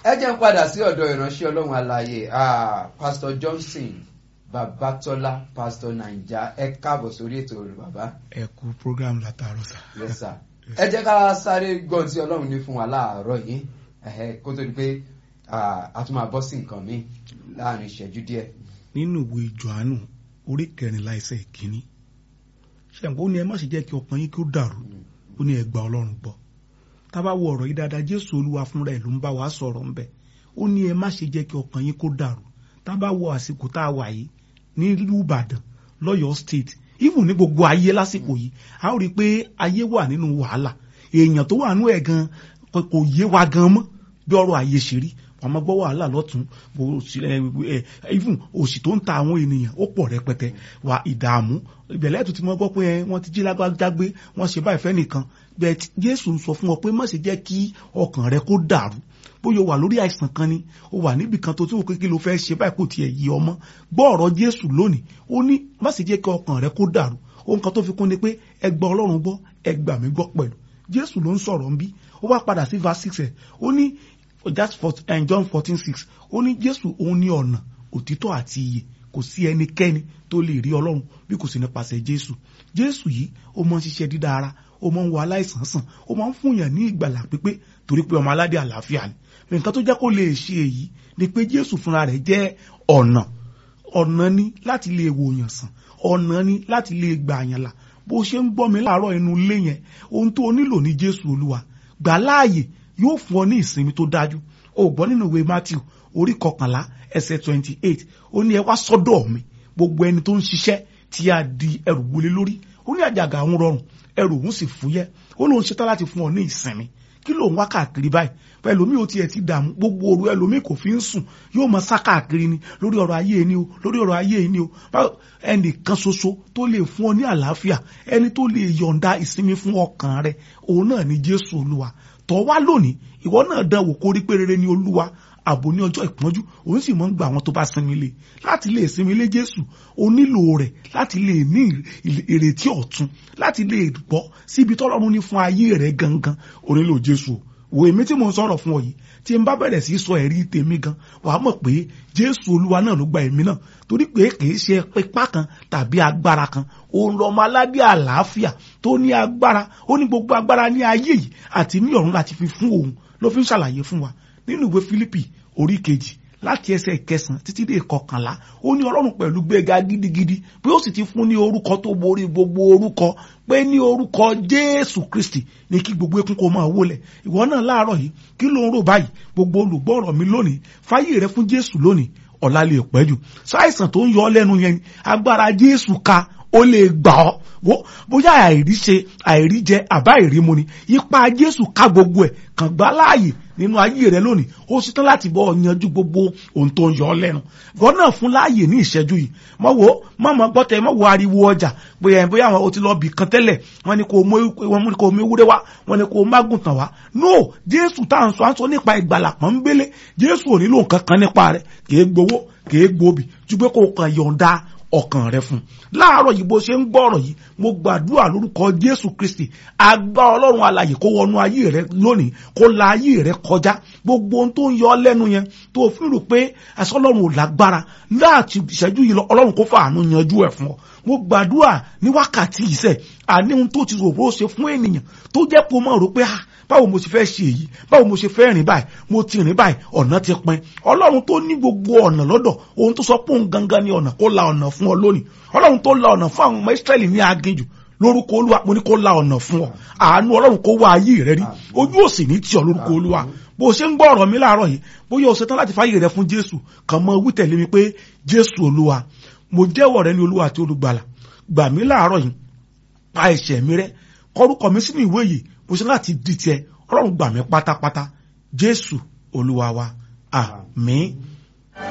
ẹ jẹ́ ń padà sí ọ̀dọ̀ ìránṣẹ́ ọlọ́run alààyè ah, pastor johnson babatọ́lá pastor naija ẹ káàbọ̀ sórí ètò rẹ̀ bàbá ẹ kú program látàárọ̀ sà. yes sir ẹ jẹ́ ká sáré gbọ́n tí ọlọ́run ní fún wa láàárọ̀ yìí ẹ̀hẹ́, kó tó di pé ah, a tún máa bọ́ sí nǹkan míì láàrin ìṣẹ́jú díẹ̀ nínú ìwé johannu orí kẹrìnlá ẹsẹ̀ ìkíní ṣẹ̀ǹpọ̀ ó ní ẹ má ṣe jẹ́ kí ọkàn yín kí ó dàrú ó ní ẹ gba ọlọ́run gbọ́ tá a bá wo ọ̀rọ̀ yìí dáadáa jésù olúwa fúnra ẹ̀ ló ń bá wa sọ̀rọ̀ ńbẹ̀ ó ní ẹ má ṣe jẹ́ kí ọkàn yín kó dàrú tá a bá wo àsìkò tá a wà yìí nílùú ìbàdàn lọ́yọ̀ọ́ state even ní gbogbo ayé lásìkò yìí a ó rí i pé ayé wà nínú wàhálà èèyàn tó wà nú ẹ̀ gan kò yé wa gan mọ́ bí ọrọ̀ ayé ṣe rí wọn máa gbọ́ wàhálà lọ́tún bó sì- ẹ, ẹ, even òsì tó ń ta àwọn ènìyàn ó pọ̀ rẹpẹtẹ wà ìdààmú ìbẹ̀lẹ̀ tó ti mọ́ gbọ́ pé ẹ, wọ́n ti jí lágbájágbé wọ́n ṣe báyìí fẹ́ nìkan bẹ́ẹ̀ tí jésù ń sọ fún ọ pé má ṣe jẹ́ kí ọkàn rẹ kó dàrú bóyá o wà lórí àìsàn kan ni o wà níbì kan tó tí o pé kí ló fẹ́ ṣe báyìí kò tiẹ̀ yí ọmọ gbọ́ ọ̀rọ̀ jésù lónìí ó ní má ṣe jẹ́ kí ọkàn rẹ kó dàrú ohun kan tó fi kún ni pé ẹ gba ọlọ́run gbọ́ ẹ gbà mí gbọ́ pẹ̀lú jésù ló ń sọ̀rọ̀ ń bí ó wá padà sí verse six ẹ̀ ó ní that's for uh, John fourteen six ó ní Jésù òun ní ọ̀nà òtítọ́ àti iyè kò sí ẹnikẹ́ni tó lè rí Ọlọ́run bí kò sí nípasẹ̀ Jésù Jésù yìí ó máa ń ṣiṣẹ́ dídá ara ó máa ń wo aláìsàn sàn ó máa ń fúnyàn ní ìgbàlà pípé torí pé ọmọ aládé àlàáfíà ni nǹkan tó jẹ́ kó lè ṣe èyí ni pé Jésù fúnra rẹ̀ jẹ́ ọ̀nà ọ̀nà ni láti lè wòyàn sàn ọ̀nà ni láti lè gbà yàn là bó ṣe ń gbọ́ mi láàárọ̀ inú ilé yẹn ohun tó o nílò ní Jésù Olúwa gbà láàyè yóò fún ọ ní ìsinmi tó dájú o gbọ́ nínú ìwé Matthew orí kọkànlá ẹsẹ̀ twenty eight ó ní ẹ wá sọ́dọ̀ mi gbogbo ẹni tó ń ṣiṣẹ́ tí a di ẹrù wọlé lórí ó ní àjàgà òun rọrùn ẹrù òun sì fúyẹ́ ó lóun ṣetán láti fún ọ ní ìsinmi kí ló ń wá káàkiri báyìí pẹ̀lú mi ò tiẹ̀ ti dààmú gbogbo òru ẹlòmíì kò fi ń sùn yóò máa sá káàkiri ni lórí ọ̀rọ̀ ayé ni o lórí ọ̀rọ̀ ayé ni o báwo ẹnìkan ṣoṣo tó lè fún ọ ní àlàáfíà ẹni tó lè yọ̀ǹda ìsinmi fún ọkàn rẹ òun náà ni Jésù Olúwa tọ́ wá lónìí ìwọ náà dán wò kó rí pé rere ni Olúwa ààbò ní ọjọ́ ìpọ́njú òun sì máa ń gba àwọn tó bá sinmi lé láti lè sinmi lé Jésù o nílò rẹ̀ láti lè ní ìrètí ọ̀tun láti lè gbọ́ síbi tọ́lọ́run ní fún ayé rẹ̀ gangan o nílò Jésù o wo èmi tí mo ń sọ̀rọ̀ fún ọ yìí tí n bá bẹ̀rẹ̀ sí sọ ẹ̀rí tèmi gan wà á mọ̀ pé Jésù Olúwa náà ló gba èmi náà torí pé kìí ṣe ipá kan tàbí agbára kan òun lọ́mọ aládé àlàáfíà tó ní agbára ó ní gbogbo agbára ní ayé yìí àti ní ọ̀run láti fi fún òun ló fi ń ṣàlàyé fún wa nínú ìwé Fílípì orí kejì láti ẹsẹ̀ ìkẹsàn títí dé ìkọkànlá ó ní ọlọ́run pẹ̀lú gbéga gidigidi pé ó sì ti fún ní orúkọ tó borí gbogbo orúkọ pé ní orúkọ jésù kristi ní kí gbogbo ekún kó máa wólẹ̀ ìwọ náà láàárọ̀ yìí kí ló ń rò báyìí gbogbo olùgbọ́ ọ̀rọ̀ mi lónìí fáyé rẹ fún jésù lónìí ọ̀la lè pẹ́ jù sáìsàn tó ń yọ ọ́ lẹ́nu yẹn agbára jésù ka ó lè gbà ọ́ wo bóyá àìrí ṣe àìrí jẹ àbá ìrí mu ni ipa jésù ká gbogbo ẹ̀ kàn gbá láàyè nínú ayé rẹ lónìí ó ṣetán láti bọ́ yanjú gbogbo ohun tó ń yọ ọ́ lẹ́nu gbọ́n náà fún láàyè ní ìṣẹ́jú yìí mọ̀ wo mọ̀ mọ̀ gbọ́tẹ̀ mọ̀ wo ariwo ọjà bóyá bóyá àwọn o ti lọ bì kan tẹ́lẹ̀ wọ́n ní kò mú wọ́n ní kò mú ewúrẹ́ wá wọ́n ní kò mágùntàn wá no jésù tá à ń sọ à ń sọ nípa ìgbàlà pọ́nbélé jésù ò nílò nǹkan kan nípa rẹ̀ kì í gbowó kì í gbòbì ju pé kò kàn yọ̀ǹda ọkàn rẹ fún láàárọ̀ yìí bó ṣe ń gbọ́ ọ̀rọ̀ yìí mo gbàdúrà lórúkọ jésù kristi agbá ọlọ́run alààyè kó wọnú ayé rẹ lónìí kó la ayé rẹ kọjá gbogbo ohun tó ń yọ ọ́ lẹ́nu yẹn tó fi rò pé àṣọ ọlọ́run ò lágbára láti ìṣẹ́jú yìí lọ ọlọ́run kó fàánú yanjú ẹ̀ fún ọ mo gbàdúrà ní wákàtí ìṣe àní ohun tó ti rò bó ṣe fún ènìyàn tó jẹ́ kó máa rò pé ah báwo mo ṣe fẹ́ ṣe èyí báwo mo ṣe fẹ́ rìn báyìí mo ti rìn báyìí ọ̀nà ti pin ọlọ́run tó ní gbogbo ọ̀nà lọ́dọ̀ ohun tó sọ pé òun gangan ni ọ̀nà kó la ọ̀nà fún ọ lónìí ọlọ́run tó la ọ̀nà fún àwọn ọmọ Ísírẹ́lì ní aginjù lórúkọ olúwa mo ní kó la ọ̀nà fún ọ àánú ọlọ́run kó wá ayé rẹ rí ojú òsì ní tí ọ lórúkọ olúwa bó o ṣe ń gbọ́ ọ̀rọ̀ mi láàárọ̀ yìí bóyá o ṣetán láti fáyè rẹ fún jésù kàn mọ́ wí tẹ̀lé mi pé jésù olúwa mo jẹ́wọ́ rẹ ní olúwa àti olùgbàlà gbà mí láàárọ̀ yìí pa ẹ̀ṣẹ̀ mi rẹ́ kọrúkọ mi sínú ìwé yìí mo ṣe láti di tiẹ̀ ọlọ́run gbà mí pátápátá jésù olúwa wa àmín